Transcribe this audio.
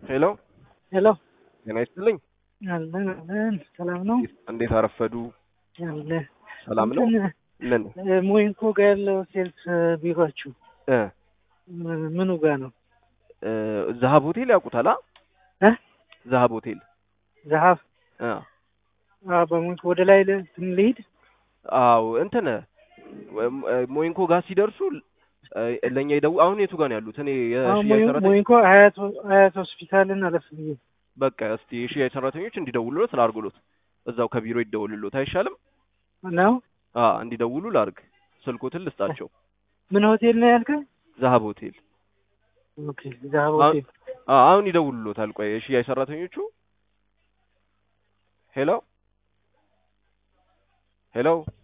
ሄሎ ሄሎ ጤና ይስጥልኝ። አለን አለን። ሰላም ነው እንዴት አረፈዱ? ያለ ሰላም ነው። ምን ሞይንኮ ጋር ያለው ሴልስ ቢሯችሁ እ ምኑ ጋር ነው? እ ዛሀብ ሆቴል ያውቁታል? አ እ ዛሀብ ሆቴል ዘሀብ አ አዎ፣ በሞይንኮ ወደ ላይ ል- እንትን ልሂድ። አዎ እንትን እ ሞይንኮ ጋር ሲደርሱ እ ለኛ ይደው አሁን የቱ ጋር ነው ያሉት? እኔ አሁን የሽያጭ ሞይ- ሰራተኞች ሞይንኮ ሀያት ሀያት ሆስፒታልን አለፍ ብዬ በቃ እስቲ የሽያጭ ሰራተኞች እንዲደውሉለት ላርጉሎት። እዛው ከቢሮ ይደውልሎት አይሻልም? ነው። አ እንዲደውሉ ላርግ። ስልኮትን ልስጣቸው። ምን ሆቴል ነው ያልከኝ? ዛሀብ ሆቴል ኦኬ፣ ዘሀብ አሁን ሆቴል። አ አሁን ይደውሉሎታል። ቆይ የሽያጭ ሰራተኞቹ ሄሎ ሄሎ